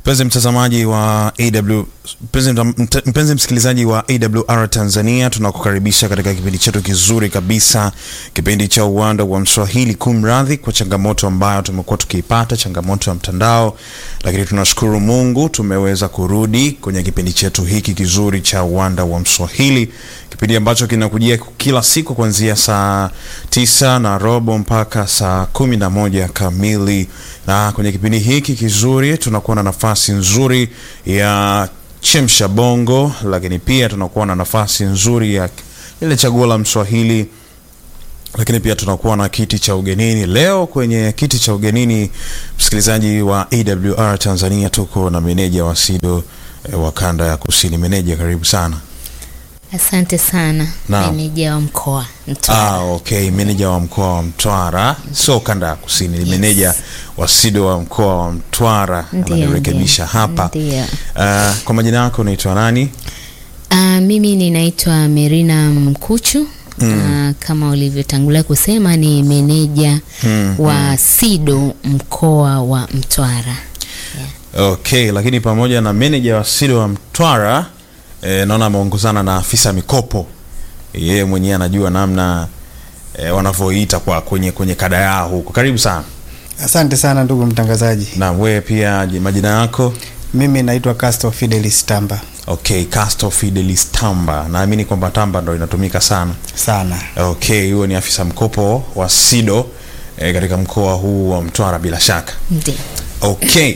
Mpenzi mtazamaji wa AW, mpenzi, mt- mpenzi msikilizaji wa AWR Tanzania, tunakukaribisha katika kipindi chetu kizuri kabisa, kipindi cha uwanda wa Mswahili. Kumradhi kwa changamoto ambayo tumekuwa tukiipata, changamoto ya mtandao, lakini tunashukuru Mungu tumeweza kurudi kwenye kipindi chetu hiki kizuri cha uwanda wa Mswahili, kipindi ambacho kinakujia kila siku kuanzia saa tisa na robo mpaka saa kumi na moja kamili na kwenye kipindi hiki kizuri tunakuwa na nafasi nzuri ya chemsha bongo, lakini pia tunakuwa na nafasi nzuri ya ile chaguo la Mswahili, lakini pia tunakuwa na kiti cha ugenini. Leo kwenye kiti cha ugenini, msikilizaji wa AWR Tanzania, tuko na meneja wa SIDO eh, wa kanda ya kusini. Meneja, karibu sana. Asante sana Naam. meneja wa mkoa Mtwara. Ah, okay, meneja wa mkoa wa Mtwara, sio kanda ya kusini, ni meneja wa SIDO wa mkoa wa Mtwara. Ndio, Ananirekebisha ndio, hapa. ndio. Ah, kwa majina yako unaitwa nani? Ah, mimi ninaitwa Merina Mkuchu Ah, kama ulivyotangulia kusema ni meneja Mm, wa SIDO mkoa wa Mtwara. Okay, lakini pamoja na meneja wa SIDO wa Mtwara eh, naona ameongozana na afisa mikopo. Yeye mwenyewe anajua namna eh, wanavyoita kwa kwenye kwenye kada yao huko. Karibu sana. Asante sana ndugu mtangazaji. Na wewe pia je, majina yako? Mimi naitwa Casto Fidelis Tamba. Okay, Casto Fidelis Tamba. Naamini kwamba Tamba ndo inatumika sana. Sana. Okay, huyo ni afisa mkopo wa SIDO eh, katika mkoa huu wa Mtwara bila shaka. Ndio. Okay.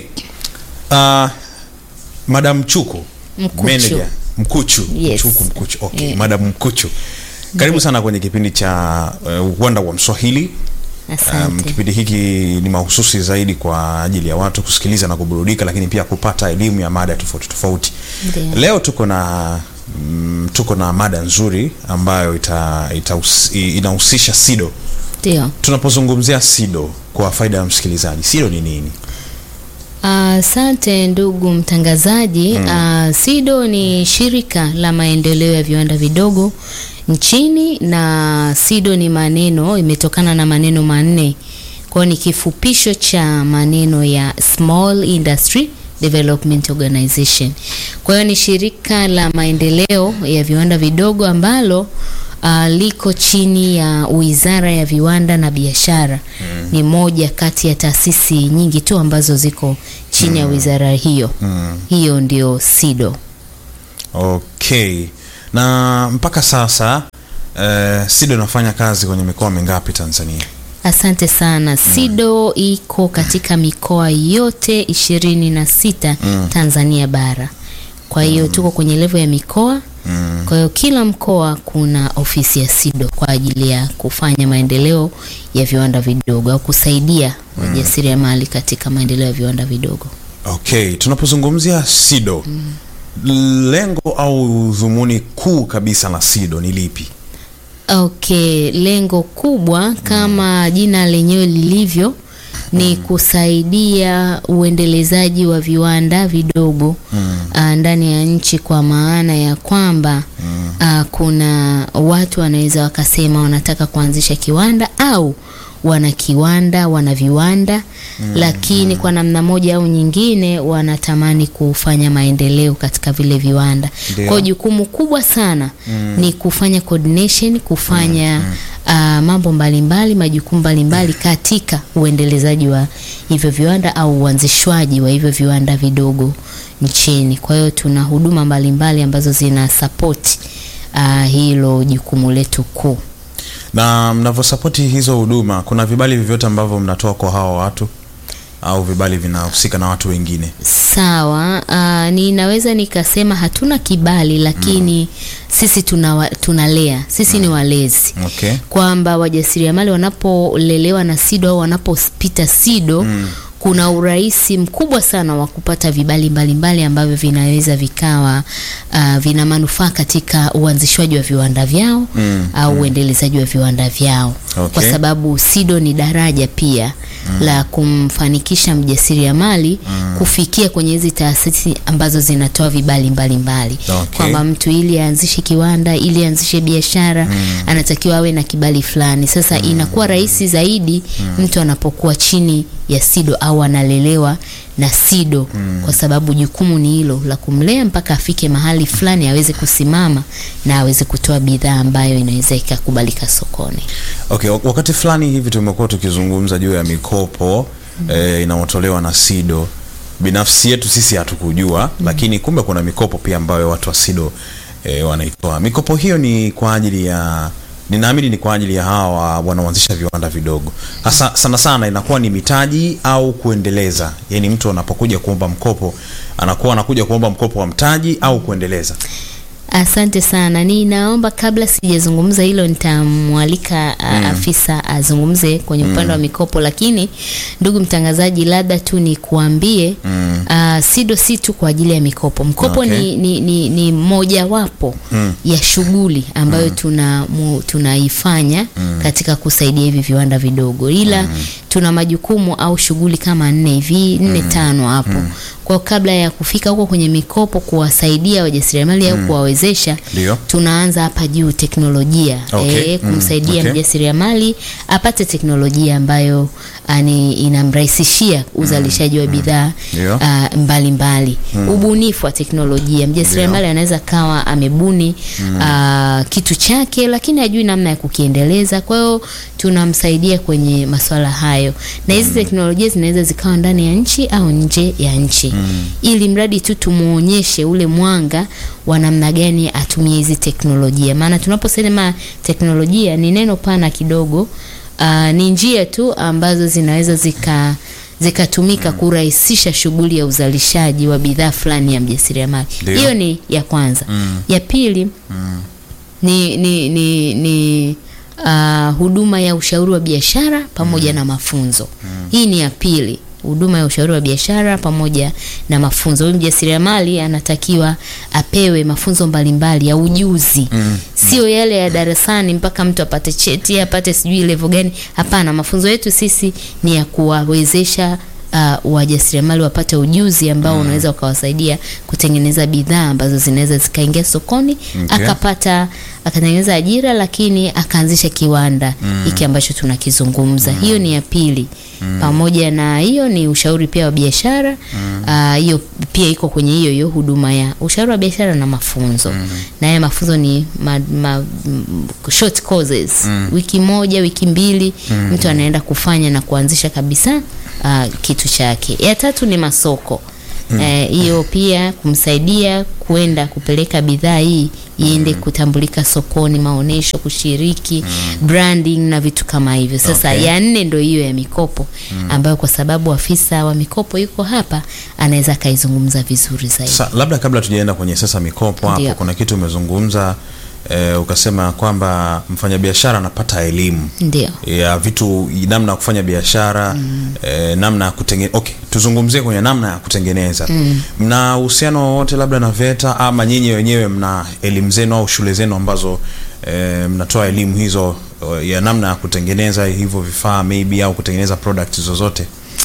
Uh, Madam Chuku. Mkuchu. Manager. Mkuchu. Yes. Chuku Mkuchu. Okay. Yeah. Madam Mkuchu. Karibu sana kwenye kipindi cha uh, uwanda wa Mswahili. Um, Asante. kipindi hiki ni mahususi zaidi kwa ajili ya watu kusikiliza na kuburudika, lakini pia kupata elimu ya mada tofauti tofauti. Ndio. Leo tuko na mm, tuko na mada nzuri ambayo ita, ita, inahusisha SIDO. Ndio. Tunapozungumzia SIDO kwa faida ya msikilizaji, SIDO ni nini? Asante ndugu mtangazaji. Ah, SIDO ni shirika la maendeleo ya viwanda vidogo nchini, na SIDO ni maneno, imetokana na maneno manne, kwa hiyo ni kifupisho cha maneno ya Small Industry Development Organization. Kwa hiyo ni shirika la maendeleo ya viwanda vidogo ambalo uh, liko chini ya Wizara ya Viwanda na Biashara. Ni moja kati ya taasisi nyingi tu ambazo ziko chini ya wizara hiyo. Hiyo ndio SIDO. Okay. Na mpaka sasa uh, SIDO inafanya kazi kwenye mikoa mingapi Tanzania? Asante sana. SIDO iko katika mikoa yote ishirini na sita Tanzania bara. Kwa hiyo tuko kwenye levo ya mikoa. Kwa hiyo kila mkoa kuna ofisi ya SIDO kwa ajili ya kufanya maendeleo ya viwanda vidogo au kusaidia wajasiriamali katika maendeleo ya viwanda vidogo. Okay, tunapozungumzia SIDO lengo au dhumuni kuu kabisa la SIDO ni lipi? Okay, lengo kubwa kama jina lenyewe lilivyo ni kusaidia uendelezaji wa viwanda vidogo ah, ndani ya nchi, kwa maana ya kwamba ah, kuna watu wanaweza wakasema wanataka kuanzisha kiwanda au wana kiwanda, wana viwanda lakini kwa namna moja au nyingine wanatamani kufanya maendeleo katika vile viwanda. Ndio. Kwa hiyo jukumu kubwa sana ni kufanya coordination, kufanya ah, mambo mbalimbali, majukumu mbalimbali katika uendelezaji wa hivyo viwanda au uanzishwaji wa hivyo viwanda vidogo nchini. Kwa hiyo tuna huduma mbalimbali ambazo zina support ah, hilo jukumu letu kuu. Na mnavyosapoti hizo huduma, kuna vibali vyovyote ambavyo mnatoa kwa hawa watu au vibali vinahusika na watu wengine? Sawa, uh, ninaweza nikasema hatuna kibali lakini sisi tunawa, tunalea sisi ni walezi Okay. kwamba wajasiriamali wanapolelewa na SIDO au wanapopita SIDO kuna urahisi mkubwa sana wa kupata vibali mbalimbali ambavyo vinaweza vikawa uh, vina manufaa katika uanzishwaji wa viwanda vyao au uendelezaji wa viwanda vyao Okay. kwa sababu SIDO ni daraja pia la kumfanikisha mjasiriamali kufikia kwenye hizi taasisi ambazo zinatoa vibali mbalimbali Okay. kwamba mtu ili aanzishe kiwanda ili aanzishe biashara anatakiwa awe na kibali fulani. Sasa inakuwa rahisi zaidi mtu anapokuwa chini ya SIDO au analelewa na SIDO kwa sababu jukumu ni hilo la kumlea mpaka afike mahali fulani aweze kusimama na aweze kutoa bidhaa ambayo inaweza ikakubalika sokoni. Okay, wak- wakati fulani hivi tumekuwa tukizungumza juu ya mikopo eh, inayotolewa na SIDO. Binafsi yetu sisi hatukujua, lakini kumbe kuna mikopo pia ambayo watu wa SIDO eh, wanaitoa. Mikopo hiyo ni kwa ajili ya ninaamini ni kwa ajili ya hawa wanaoanzisha viwanda vidogo. Hasa sana sana inakuwa ni mitaji au kuendeleza. Yaani mtu anapokuja kuomba mkopo anakuwa anakuja kuomba mkopo wa mtaji au kuendeleza. Asante sana. Ninaomba kabla sijazungumza hilo, nitamwalika a- afisa azungumze kwenye upande wa mikopo, lakini ndugu mtangazaji, labda tu nikuambie ah, SIDO si tu kwa ajili ya mikopo. Mkopo Okay. ni, ni, ni, ni mojawapo ya shughuli ambayo tuna mu, tunaifanya katika kusaidia hivi viwanda vidogo, ila tuna majukumu au shughuli kama nne hivi nne tano hapo kwa kabla ya kufika huko kwenye mikopo kuwasaidia wajasiriamali au kuwawezesha, Ndio. tunaanza hapa juu teknolojia Okay. eh, kumsaidia Mm. Okay. mjasiriamali apate teknolojia ambayo ani, inamrahisishia uzalishaji wa bidhaa Ndio. ah, mbalimbali ubunifu wa teknolojia. Mjasiriamali anaweza kawa amebuni ah, kitu chake, lakini hajui namna ya kukiendeleza. Kwa hiyo tunamsaidia kwenye masuala hayo, na hizi teknolojia zinaweza zikawa ndani ya nchi au nje ya nchi, ili mradi tu tumuonyeshe ule mwanga wa namna gani atumie hizi teknolojia. Maana tunaposema teknolojia ni neno pana kidogo. Ah, ni njia tu ambazo zinaweza zika zikatumika kurahisisha shughuli ya uzalishaji wa bidhaa fulani ya mjasiriamali. Ndio. Hiyo ni ya kwanza. Ya pili ni ni ni, ni ah, huduma ya ushauri wa biashara pamoja na mafunzo. Hii ni ya pili, huduma ya ushauri wa biashara pamoja na mafunzo. Huyu mjasiriamali anatakiwa apewe mafunzo mbalimbali ya ujuzi, sio yale ya darasani mpaka mtu apate cheti apate sijui level gani. Hapana, mafunzo yetu sisi ni ya kuwawezesha uh, wajasiriamali wapate ujuzi ambao unaweza ukawasaidia kutengeneza bidhaa ambazo zinaweza zikaingia sokoni Okay. akapata akatengeneza ajira, lakini akaanzisha kiwanda hiki ambacho tunakizungumza. Hiyo ni ya pili. Pamoja na hiyo ni ushauri pia wa biashara. Ah, Hiyo pia iko kwenye hiyo hiyo huduma ya ushauri wa biashara na mafunzo. Na haya mafunzo ni ma, ma, m- short courses. Wiki moja, wiki mbili mtu anaenda kufanya na kuanzisha kabisa ah, kitu chake. Ya tatu ni masoko. Eh, hiyo pia kumsaidia kuenda kupeleka bidhaa hii iende kutambulika sokoni, maonesho, kushiriki branding na vitu kama hivyo. Sasa Okay. ya nne ndio hiyo ya mikopo ambayo kwa sababu afisa wa mikopo yuko hapa anaweza akaizungumza vizuri zaidi. Sa, labda kabla tujaenda kwenye sasa mikopo hapo, Ndio. kuna kitu umezungumza eh, ukasema kwamba mfanyabiashara anapata elimu Ndio. ya vitu namna ya kufanya biashara eh, namna ya kutengeneza. Okay, tuzungumzie kwenye namna ya kutengeneza. Mna uhusiano wowote labda na VETA ama nyinyi wenyewe mna elimu zenu au shule zenu ambazo eh, mnatoa elimu hizo eh, ya namna ya kutengeneza hivyo vifaa maybe au kutengeneza product zozote?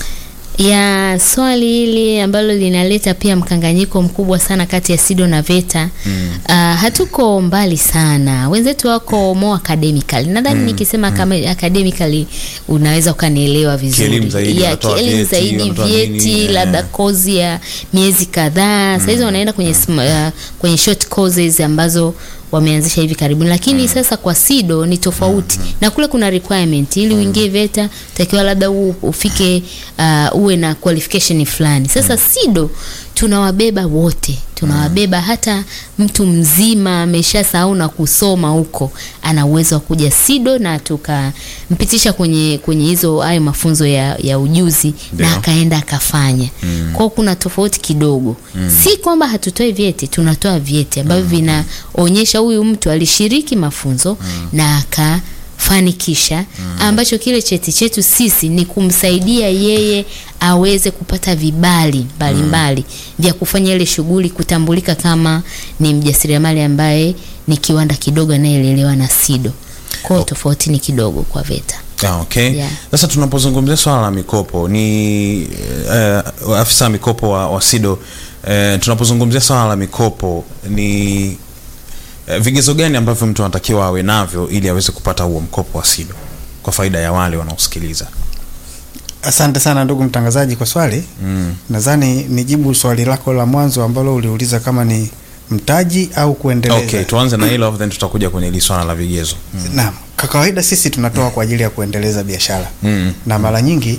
ya swali hili ambalo linaleta pia mkanganyiko mkubwa sana kati ya SIDO na VETA. Ah, hatuko mbali sana, wenzetu wako more academical. Nadhani nikisema kama academically unaweza ukanielewa vizuri. Kielimu zaidi, ya wanatoa kielimu vyeti, zaidi, wanatoa nini, vyeti eh. labda kozi ya miezi kadhaa. Sasa hizo wanaenda kwenye sm- uh, kwenye short courses ambazo wameanzisha hivi karibuni, lakini sasa kwa SIDO ni tofauti na kule kuna requirement ili uingie VETA utakiwa labda u, ufike uh, uwe na qualification fulani. Sasa SIDO tunawabeba wote, tunawabeba hata mtu mzima ameshasahau na kusoma huko, ana uwezo wa kuja SIDO na tukampitisha kwenye kwenye hizo hayo mafunzo ya, ya ujuzi Ndio. na akaenda akafanya. Kwa hiyo kuna tofauti kidogo, si kwamba hatutoi vyeti, tunatoa vyeti ambavyo vinaonyesha huyu mtu alishiriki mafunzo na akafanikisha, ambacho kile cheti chetu sisi ni kumsaidia yeye aweze kupata vibali mbalimbali vya kufanya ile shughuli, kutambulika kama ni mjasiriamali ambaye ni kiwanda kidogo anayelelewa na SIDO. Kwa hiyo tofauti ni kidogo kwa VETA. Ah, okay. Yeah. Sasa tunapozungumzia swala la mikopo ni uh, afisa wa mikopo wa, wa SIDO uh, tunapozungumzia swala la mikopo ni uh, vigezo gani ambavyo mtu anatakiwa awe navyo ili aweze kupata huo mkopo wa SIDO kwa faida ya wale wanaosikiliza? Asante sana ndugu mtangazaji kwa swali. Mm. Nadhani nijibu swali lako la mwanzo ambalo uliuliza kama ni mtaji au kuendeleza. Okay, tuanze na hilo then tutakuja kwenye hili swala la vigezo. Mm. Naam, kwa kawaida sisi tunatoa kwa ajili ya kuendeleza biashara Mm. na mara nyingi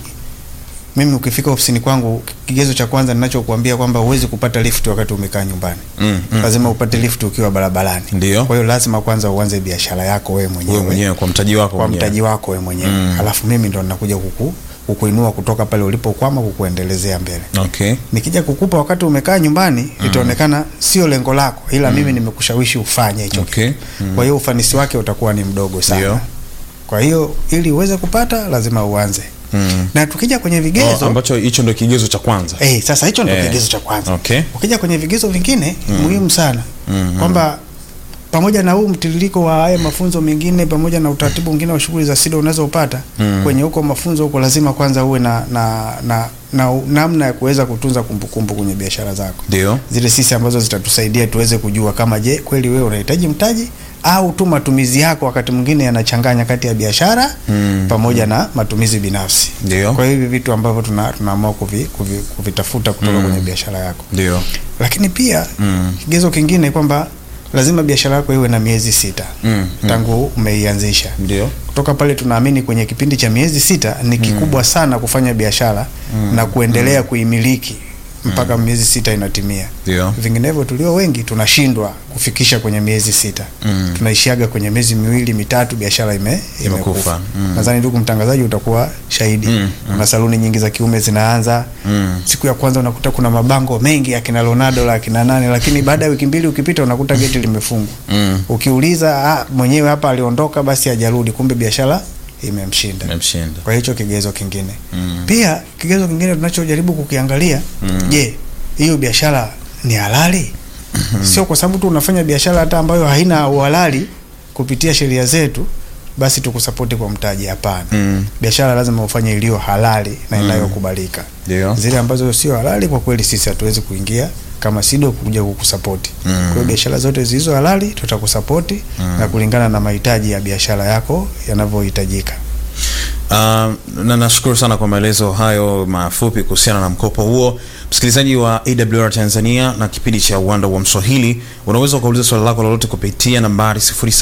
mimi ukifika ofisini kwangu, kigezo cha kwanza ninachokuambia kwamba huwezi kupata lift wakati umekaa nyumbani. Mm. Mm. Lazima upate lift ukiwa barabarani. Ndio. Kwa hiyo lazima kwanza uanze biashara yako wewe mwenyewe, Wewe mwenyewe kwa mtaji wako kwa mwenyewe. mtaji wako wewe mwenyewe Mm. alafu mimi ndo ninakuja kuku, kukuinua kutoka pale ulipokwama kukuendelezea mbele. Okay. Nikija kukupa wakati umekaa nyumbani itaonekana sio lengo lako, ila mimi nimekushawishi ufanye hicho Okay. kitu. Kwa hiyo ufanisi wake utakuwa ni mdogo sana. Ndio. Kwa hiyo ili uweze kupata lazima uanze. Mm. Na tukija kwenye Oh, vigezo ambacho hicho ndio kigezo cha kwanza. Eh, sasa hicho ndio Eh, kigezo cha kwanza. okay. Ukija kwenye vigezo vingine muhimu sana Mhm. kwamba pamoja na huu mtiririko wa haya mafunzo mengine pamoja na utaratibu mwingine wa shughuli za SIDO unazopata Mm. kwenye huko mafunzo huko, lazima kwanza uwe na na na, na namna ya kuweza kutunza kumbukumbu kwenye biashara zako, Ndio. zile sisi ambazo zitatusaidia tuweze kujua kama je, kweli wewe unahitaji mtaji au tu matumizi yako wakati mwingine yanachanganya kati ya biashara Mm. pamoja na matumizi binafsi. Ndio. Kwa hiyo hivi vitu ambavyo tuna tunaamua kuvi, kuvi, kuvitafuta kutoka kwenye biashara yako, Ndio. lakini pia Mm. kigezo kingine kwamba lazima biashara yako iwe na miezi sita Mm. tangu umeianzisha. Ndio. Kutoka pale tunaamini kwenye kipindi cha miezi sita ni kikubwa sana kufanya biashara na kuendelea kuimiliki mpaka miezi sita inatimia. Ndio. Vinginevyo tulio wengi tunashindwa kufikisha kwenye miezi sita Mm. tunaishiaga kwenye miezi miwili mitatu, biashara ime, Imekufa. imekufa. Mm. Nadhani ndugu mtangazaji utakuwa shahidi Mm. kuna saluni nyingi za kiume zinaanza Mm. siku ya kwanza unakuta kuna mabango mengi ya kina Ronaldo la kina nane, lakini baada ya wiki mbili ukipita unakuta geti limefungwa. Mm. Ukiuliza ah, mwenyewe hapa aliondoka, basi hajarudi, kumbe biashara imemshinda. Memshinda. Kwa hicho kigezo kingine Mm. pia kigezo kingine tunachojaribu kukiangalia, je, hiyo biashara ni halali? Sio kwa sababu tu unafanya biashara hata ambayo haina uhalali kupitia sheria zetu basi tukusapoti kwa mtaji. Hapana, Mm. biashara lazima ufanye iliyo halali na inayokubalika. Ndio. Zile ambazo sio halali, kwa kweli sisi hatuwezi kuingia kama SIDO kuja kukusapoti. Mm. Kwa hiyo biashara zote zilizo halali tutakusapoti na kulingana na mahitaji ya biashara yako yanavyohitajika. Uh, na nashukuru sana kwa maelezo hayo mafupi kuhusiana na mkopo huo. Msikilizaji wa AWR Tanzania na kipindi cha Uwanda wa Mswahili, unaweza ukauliza swali lako lolote kupitia nambari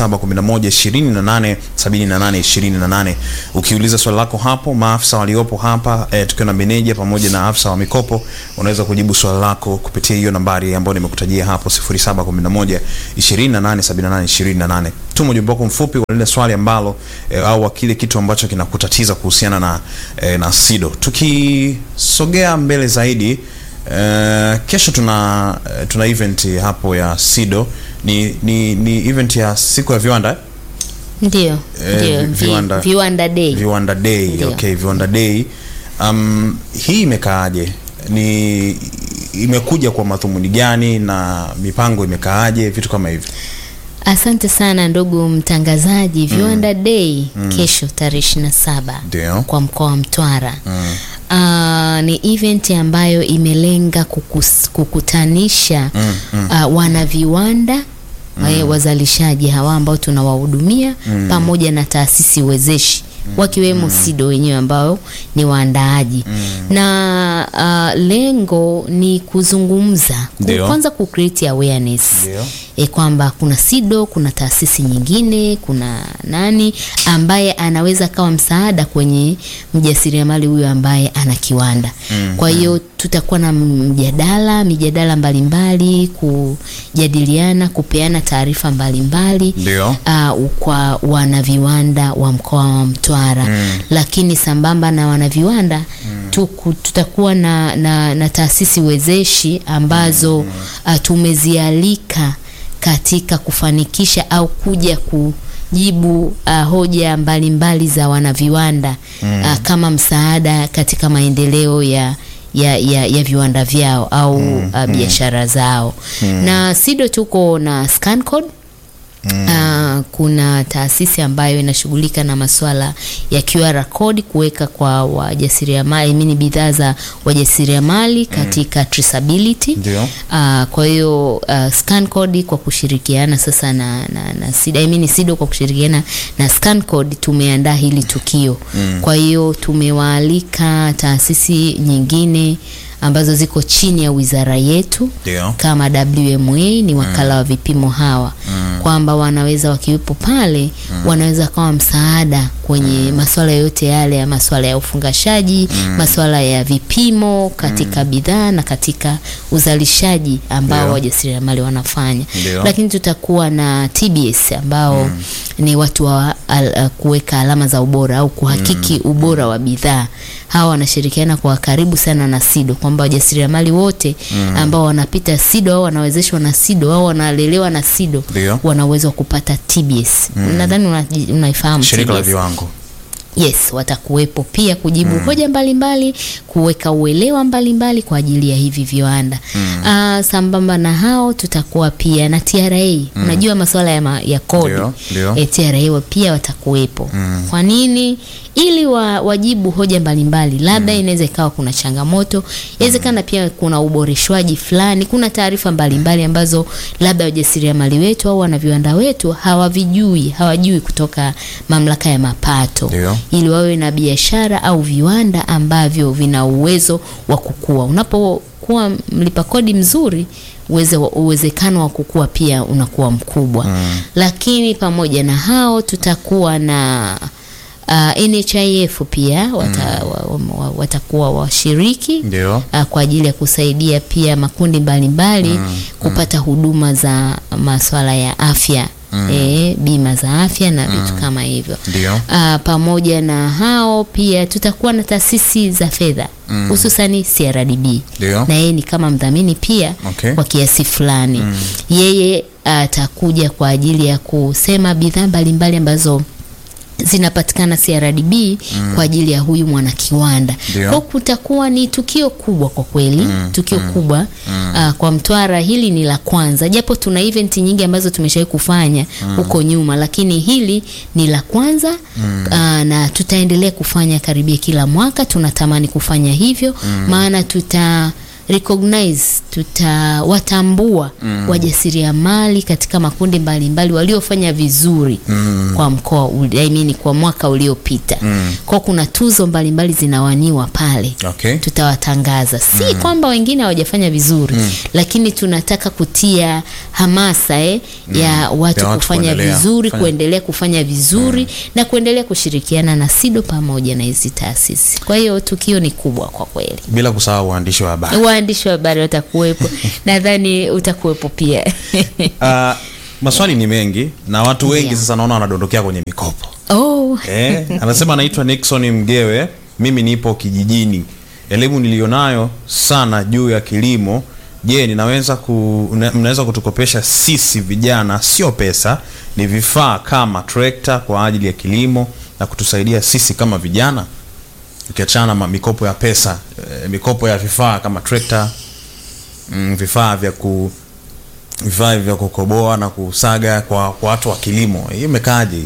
0711287828. Ukiuliza swali lako hapo, maafisa waliopo hapa eh, tukiwa na meneja pamoja na afisa wa mikopo, unaweza kujibu swali lako kupitia hiyo nambari ambayo nimekutajia hapo 0711287828. Tuma ujumbe wako mfupi wa lile swali ambalo eh, au wa kile kitu ambacho kinakutatiza kuhusiana na eh, na SIDO. Tukisogea mbele zaidi eh, kesho tuna eh, tuna event hapo ya SIDO ni, ni, ni event ya siku ya viwanda eh? Ndio, Eh, ndio, vi- vi- viwanda- viwanda day. Viwanda Day. Ndio. Okay, Viwanda Day. Um, hii imekaaje? Ni imekuja kwa madhumuni gani na mipango imekaaje? Vitu kama hivi. Asante sana ndugu mtangazaji. Viwanda Day kesho tarehe ishirini na saba Ndio. kwa mkoa wa Mtwara. Mm. Ah, ni event ambayo imelenga kukus, kukutanisha Mm, mm. ah, wana viwanda eh, wazalishaji hawa ambao tunawahudumia pamoja na taasisi wezeshi wakiwemo SIDO wenyewe ambao ni waandaaji na ah, lengo ni kuzungumza ku- Ndio. kwanza ku create awareness Ndio. e, kwamba kuna SIDO, kuna taasisi nyingine, kuna nani ambaye anaweza kawa msaada kwenye mjasiriamali huyo ambaye ana kiwanda. Mm, Kwa hiyo tutakuwa na mjadala, mijadala mbalimbali, kujadiliana, kupeana taarifa mbalimbali Ndio. uh, kwa wanaviwanda wa mkoa wa Mtwara Mm. lakini sambamba na wanaviwanda tuku, tutakuwa na, na, na taasisi wezeshi ambazo uh, tumezialika katika kufanikisha au kuja kujibu uh, hoja mbalimbali mbali za wanaviwanda uh, kama msaada katika maendeleo ya ya, ya, ya viwanda vyao au uh, biashara zao na SIDO tuko na scan code Ah, kuna taasisi ambayo inashughulika na masuala ya QR code kuweka kwa wajasiriamali, I mean bidhaa za wajasiriamali katika traceability. Ndio. Ah, kwa hiyo ah, scan code kwa kushirikiana sasa na, na, na SIDO, I mean SIDO kwa kushirikiana na scan code tumeandaa hili tukio. Kwa hiyo tumewaalika taasisi nyingine ambazo ziko chini ya wizara yetu Ndio. kama WMA ni wakala wa vipimo hawa kwamba wanaweza wakiwepo pale wanaweza kawa msaada kwenye masuala yote yale ya masuala ya ufungashaji masuala ya vipimo katika bidhaa na katika uzalishaji ambao Ndio. wajasiriamali wanafanya Ndio. lakini tutakuwa na TBS ambao ni watu wa al, kuweka alama za ubora au kuhakiki ubora wa bidhaa. Hawa wanashirikiana kwa karibu sana na SIDO kwamba wajasiriamali wote ambao wanapita SIDO au wanawezeshwa na SIDO au wanalelewa na SIDO Ndio. wana uwezo wa kupata TBS. Nadhani unaji- unaifahamu Shirika la TBS. viwango. Yes, watakuwepo pia kujibu hoja mbalimbali, kuweka uelewa mbalimbali kwa ajili ya hivi viwanda. Ah, sambamba na hao tutakuwa pia na TRA. Unajua masuala ya, ma, ya kodi Ndio, ndio. e, TRA wa- pia watakuwepo. Kwa nini? Ili wa, wajibu hoja mbalimbali, labda inaweza ikawa kuna changamoto, inawezekana pia kuna uboreshwaji fulani, kuna taarifa mbalimbali ambazo labda wajasiriamali wetu au wana viwanda wetu hawavijui, hawajui kutoka mamlaka ya mapato Ndio. ili wawe na biashara au viwanda ambavyo vina uwezo wa kukua. Unapokuwa mlipa kodi mzuri, uweze, uwezekano wa kukua pia unakuwa mkubwa. Lakini pamoja na hao tutakuwa na uh, NHIF pia wata, wa, wa, watakuwa washiriki Ndio. uh, kwa ajili ya kusaidia pia makundi mbalimbali kupata huduma za masuala ya afya eh, bima za afya na vitu kama hivyo. Ndio. Ah, pamoja na hao pia tutakuwa na taasisi za fedha hususani CRDB Ndio. na yeye ni kama mdhamini pia Okay. kwa kiasi fulani. Yeye atakuja kwa ajili ya kusema bidhaa mbalimbali ambazo zinapatikana CRDB kwa ajili ya huyu mwanakiwanda. Ndio. Kwa kutakuwa ni tukio kubwa kwa kweli, tukio kubwa ah, kwa Mtwara. Hili ni la kwanza, japo tuna event nyingi ambazo tumeshawahi kufanya huko nyuma, lakini hili ni la kwanza ah, na tutaendelea kufanya karibia kila mwaka. Tunatamani kufanya hivyo, maana tuta recognize tutawatambua wajasiriamali katika makundi mbalimbali waliofanya vizuri kwa mkoa uli- I mean, kwa mwaka uliopita kwa kuna tuzo mbalimbali zinawaniwa pale Okay. tutawatangaza si kwamba wengine hawajafanya vizuri lakini tunataka kutia hamasa eh, ya watu Ya watu kufanya kuendelea vizuri kufanya- kuendelea kufanya vizuri na kuendelea kushirikiana na SIDO pamoja na hizi taasisi kwa hiyo tukio ni kubwa kwa kweli Bila kusahau waandishi wa habari. waandishi wa habari watakuwepo nadhani utakuwepo pia Ah, maswali ni mengi na watu wengi Ndio. sasa naona wanadondokea kwenye mikopo. oh. Eh, anasema anaitwa Nixon Mgewe, mimi nipo kijijini. Elimu nilionayo sana juu ya kilimo. Je, ninaweza ku, una- mnaweza kutukopesha sisi vijana, sio pesa, ni vifaa kama trekta kwa ajili ya kilimo na kutusaidia sisi kama vijana, ukiachana na mikopo ya pesa, eh, mikopo ya vifaa kama trekta, mm, vifaa vya ku vifaa vya kukoboa na kusaga kwa, kwa watu wa kilimo. Hii imekaaje?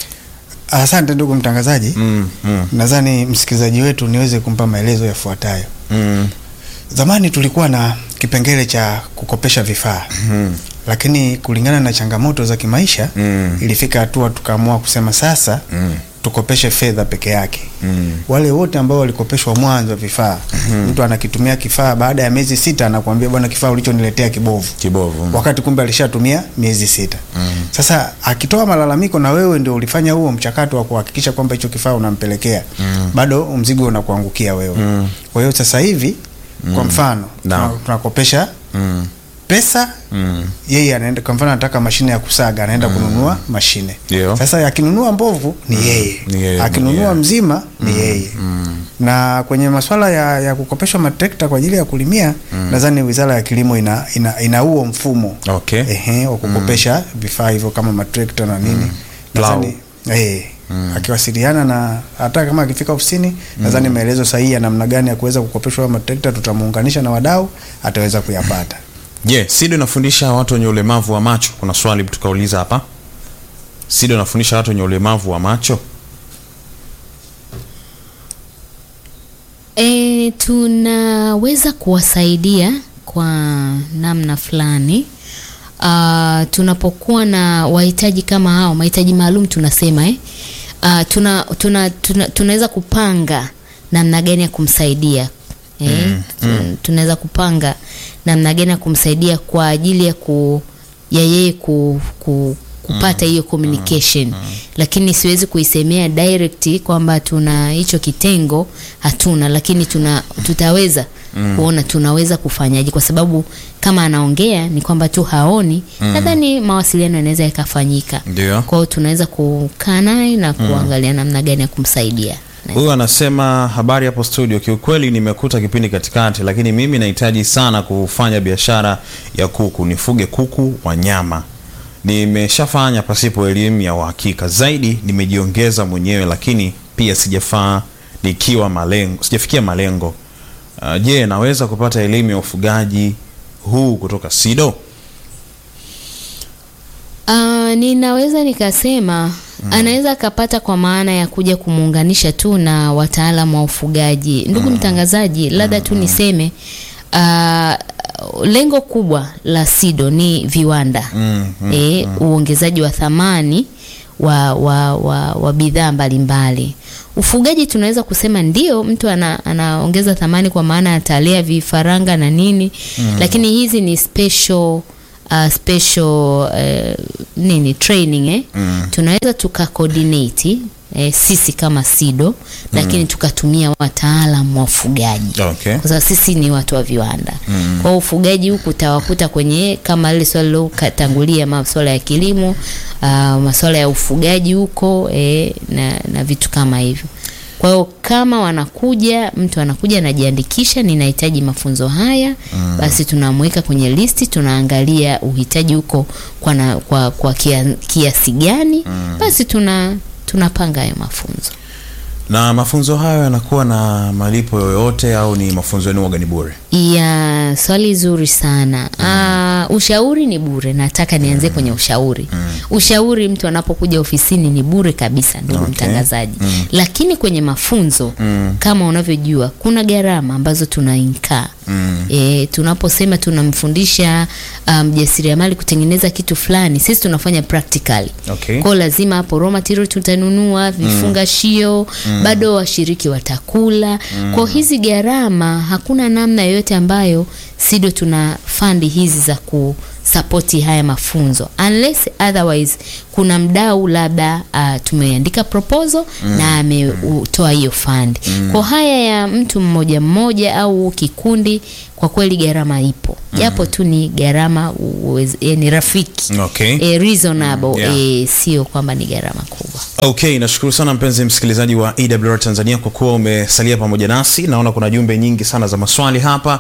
Asante ndugu mtangazaji. Mm, mm, Nadhani msikilizaji wetu niweze kumpa maelezo yafuatayo. mm. Zamani tulikuwa na kipengele cha kukopesha vifaa lakini kulingana na changamoto za kimaisha Mm. ilifika hatua tukaamua kusema sasa tukopeshe fedha peke yake. Mm. Wale wote ambao walikopeshwa mwanzo wa vifaa, mtu anakitumia kifaa, baada ya miezi sita anakuambia bwana, kifaa ulichoniletea kibovu Kibovu. mm. wakati kumbe alishatumia miezi sita. Sasa akitoa malalamiko na wewe ndio ulifanya huo mchakato wa kuhakikisha kwamba hicho kifaa unampelekea, bado mzigo unakuangukia wewe. Kwa hiyo sasa hivi kwa mfano Naam. tuna- tunakopesha Mm. pesa Mm. yeye anaenda kwa mfano anataka mashine ya kusaga anaenda kununua mashine Ndio. sasa akinunua mbovu ni yeye Ni yeye akinunua mwenyewe. mzima ni yeye na kwenye masuala ya, ya kukopeshwa matrekta kwa ajili ya kulimia nadhani wizara ya kilimo ina ina, ina huo mfumo Okay. ehe wa kukopesha vifaa hivyo kama matrekta na nini nadhani eh akiwasiliana na hata kama akifika ofisini nadhani maelezo sahihi ya namna gani ya kuweza kukopeshwa hayo matrekta tutamuunganisha na wadau ataweza kuyapata Je, SIDO inafundisha watu wenye ulemavu wa macho? Kuna swali tukauliza hapa. SIDO inafundisha watu wenye ulemavu wa macho? E, tunaweza kuwasaidia kwa namna fulani. Uh, tunapokuwa na wahitaji kama hao, mahitaji maalum tunasema eh. Uh, tuna, tuna, tuna, tunaweza kupanga namna gani ya kumsaidia eh, tu- tunaweza kupanga namna gani ya kumsaidia kwa ajili ya ku ya yeye ku, ku, kupata hiyo communication lakini siwezi kuisemea direct kwamba tuna hicho kitengo hatuna lakini tuna tutaweza kuona tunaweza kufanyaje kwa sababu kama anaongea ni kwamba tu haoni nadhani mawasiliano yanaweza yakafanyika Ndio. kwa hiyo tunaweza kukaa naye na kuangalia namna gani ya kumsaidia Huyu anasema habari hapo studio, kiukweli nimekuta kipindi katikati, lakini mimi nahitaji sana kufanya biashara ya kuku, nifuge kuku wa nyama. Nimeshafanya pasipo elimu ya uhakika zaidi, nimejiongeza mwenyewe, lakini pia sijafaa nikiwa malengo, sijafikia malengo. Uh, je, naweza kupata elimu ya ufugaji huu kutoka SIDO? Uh, ninaweza nikasema anaweza akapata kwa maana ya kuja kumuunganisha tu na wataalamu wa ufugaji. Ndugu mtangazaji, labda tu niseme uh, lengo kubwa la SIDO ni viwanda Mm, mm, e, uongezaji wa thamani wa, wa, wa, wa bidhaa mbalimbali. Ufugaji tunaweza kusema ndio mtu ana, anaongeza thamani kwa maana atalea vifaranga na nini lakini hizi ni special uh, special uh, nini training eh? tunaweza tuka coordinate eh, sisi kama SIDO lakini tukatumia wataalam wa ufugaji Okay. kwa sababu sisi ni watu wa viwanda mm. kwa hiyo ufugaji huku utawakuta kwenye kama ile swali lilotangulia masuala ya kilimo uh, masuala ya ufugaji huko eh, na, na vitu kama hivyo kwa hiyo kama wanakuja mtu anakuja anajiandikisha ninahitaji mafunzo haya mm. basi tunamweka kwenye listi tunaangalia uhitaji huko kwa, na, kwa, kwa kia, kiasi gani mm. basi tuna tunapanga hayo mafunzo Na mafunzo hayo yanakuwa na malipo yoyote au ni mafunzo yenu waga ni bure? ya swali zuri sana uh, ushauri ni bure nataka nianzie kwenye ushauri ushauri mtu anapokuja ofisini ni bure kabisa ndugu Okay. mtangazaji lakini kwenye mafunzo kama unavyojua kuna gharama ambazo tunainkaa e, tunaposema tunamfundisha ah, mjasiriamali kutengeneza kitu fulani sisi tunafanya practically Okay. kwao lazima hapo raw material tutanunua vifungashio bado washiriki watakula kwa hizi gharama hakuna namna yoyote ambayo sido tuna fandi hizi za kusapoti haya mafunzo unless otherwise kuna mdau labda uh, tumeandika proposal na ametoa hiyo fund kwa haya ya mtu mmoja mmoja au kikundi kwa kweli gharama ipo japo tu ni gharama uwez- eh, ni rafiki Okay. eh, reasonable Yeah. eh, sio kwamba ni gharama kubwa Okay, nashukuru sana mpenzi msikilizaji wa EWR Tanzania kwa kuwa umesalia pamoja nasi. Naona kuna jumbe nyingi sana za maswali hapa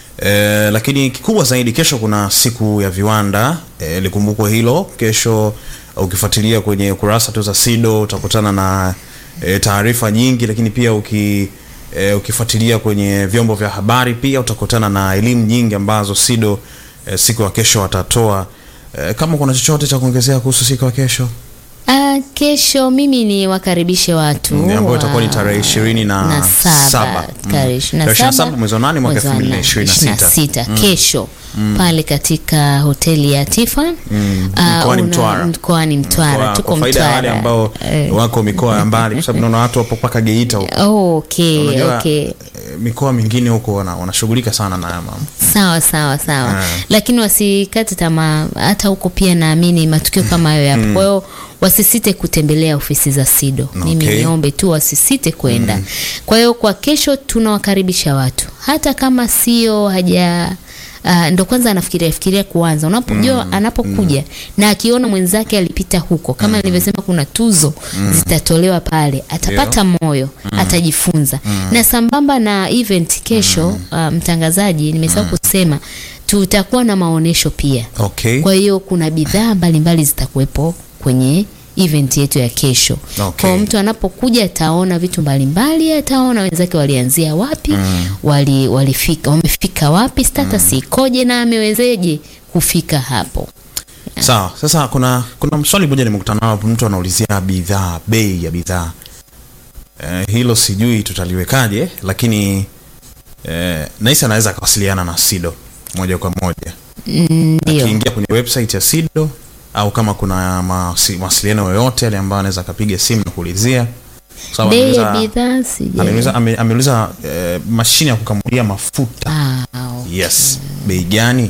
e, lakini kikubwa zaidi, kesho kuna siku ya viwanda e, likumbukwe hilo. Kesho ukifuatilia kwenye kurasa tu za SIDO utakutana na e, taarifa nyingi, lakini pia uki e, ukifuatilia kwenye vyombo vya habari pia utakutana na elimu nyingi ambazo SIDO e, siku ya kesho watatoa. E, kama kuna chochote cha kuongezea kuhusu siku ya kesho Ah, kesho mimi ni wakaribishe watu Mm, ambayo wa- itakuwa ni tarehe ishirini na na saba. saba Mm. tarehe ishirini na Tarehe ishirini na saba saba mwezi wa nane mwaka mwezi wa elfu mbili na nane, ishirini na ishirini na sita. sita kesho pale katika hoteli ya Tiffan Ah, mkoani una- Mtwara. mkoani Mtwara Kwa- tuko kwa faida ya wale Mtwara ambao Eh, wako mikoa ya mbali kwa sababu naona watu wapo mpaka Geita huko. oh, okay, Unajua, okay. eh, mikoa mingine huko wana- wanashughulika sana na haya mambo. sawa sawa sawa Ah. lakini wasikate tamaa hata huko pia naamini matukio kama hayo yapo kwa hiyo wasisite kutembelea ofisi za sido mimi Okay. niombe tu wasisite kwenda kwa hiyo kwa kesho tunawakaribisha watu hata kama sio haja Uh, ndo kwanza anafikiria fikiria kuanza unapojua anapokuja na akiona mwenzake alipita huko kama nilivyosema kuna tuzo zitatolewa pale atapata moyo atajifunza na sambamba na event kesho uh, mtangazaji nimesahau kusema tutakuwa na maonyesho pia Okay. kwa hiyo kuna bidhaa mbalimbali zitakuwepo kwenye event yetu ya kesho Okay. kwa mtu anapokuja ataona vitu mbalimbali ataona wenzake walianzia wapi wali, walifika wamefika wapi status ikoje na amewezeje kufika hapo Sawa. Sasa kuna kuna swali moja nimekutana nalo, mtu anaulizia bidhaa, bei ya bidhaa. Eh, hilo sijui tutaliwekaje, lakini eh, Naisa anaweza akawasiliana na SIDO moja kwa moja Ndio. akiingia kwenye website ya SIDO au kama kuna mawasi- mawasiliano yoyote yale ambayo anaweza akapiga simu na kuulizia. Sawa, Bei ya ameuliza- bidhaa sija. ameuliza ame- ameuliza eh, mashine ya kukamulia mafuta. Ah, Yes. Bei gani?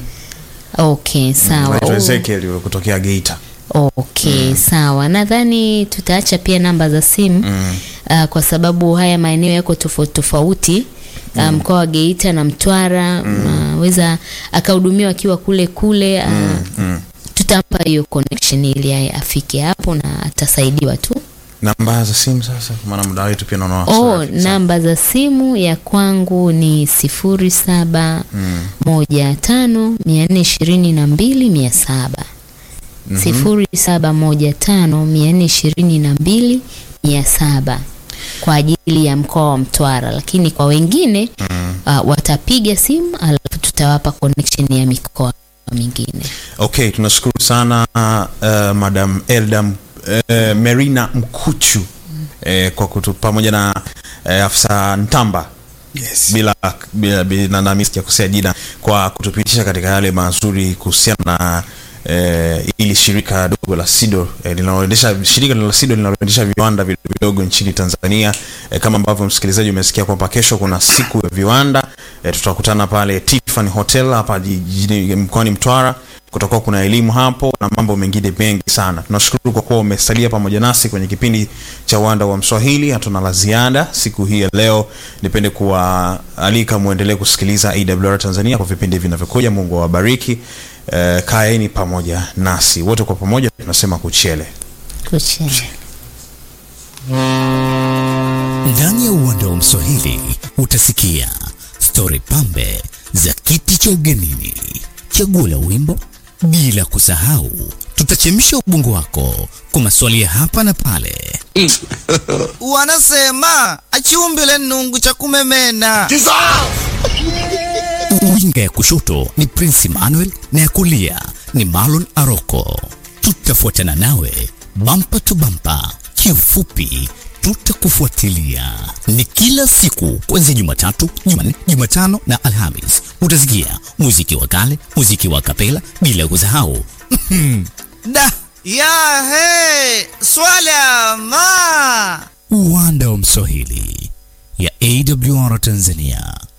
okay, sawa. Naitwa Oh. Ezekiel kutokea Geita. Okay, sawa. Nadhani tutaacha pia namba za simu Mm. uh, kwa sababu haya maeneo yako tofauti tofauti uh, mkoa wa Geita na Mtwara unaweza akahudumiwa akiwa kule kule uh, Mm. tutampa hiyo connection ili aye afike hapo na atasaidiwa tu. Namba za simu sasa, kwa maana muda wetu pia naona Oh, waswahili sana. namba za simu ya kwangu ni sifuri saba moja tano mia nne ishirini na mbili mia saba sifuri saba moja tano mia nne ishirini na mbili mia saba kwa ajili ya mkoa wa Mtwara, lakini kwa wengine uh, watapiga simu alafu tutawapa connection ya mikoa mingine. Okay, tunashukuru sana uh, Madam Eldam uh, Merina Mkuchu eh, kwa kutu pamoja na eh, afisa Ntamba Yes. bila bila, bila nami sijakosea jina kwa kutupitisha katika yale mazuri kuhusiana na eh, ili shirika dogo la SIDO eh, linaloendesha shirika la SIDO linaloendesha viwanda vidogo vidogo nchini Tanzania eh, kama ambavyo msikilizaji umesikia kwamba kesho kuna siku ya viwanda eh, tutakutana pale Tiffany Hotel hapa jijini mkoani Mtwara kutakuwa kuna elimu hapo na mambo mengine mengi sana. Tunashukuru kwa kuwa umesalia pamoja nasi kwenye kipindi cha Uwanda wa Mswahili. Hatuna la ziada siku hii ya leo. Nipende kuwaalika muendelee kusikiliza AWR Tanzania kwa vipindi vinavyokuja. Mungu awabariki. Eh, kaeni pamoja nasi wote kwa pamoja, tunasema kuchele. Kuchele. Ndani ya uwanda wa Mswahili utasikia stori pambe za kiti cha ugenini, chaguo la wimbo, bila kusahau tutachemsha ubongo wako kwa maswali ya hapa na pale. wanasema achiumbile nungu cha kumemena Winga ya kushoto ni Prince Emmanuel na ya kulia ni Marlon Aroko. Tutafuatana nawe bampa tu bampa, kiufupi tutakufuatilia. Ni kila siku kuanzia Jumatatu, Jumanne, Jumatano na Alhamis. Utasikia muziki wa kale, muziki wa kapela, bila kusahau da ya he swala ma uwanda wa Mswahili ya AWR Tanzania.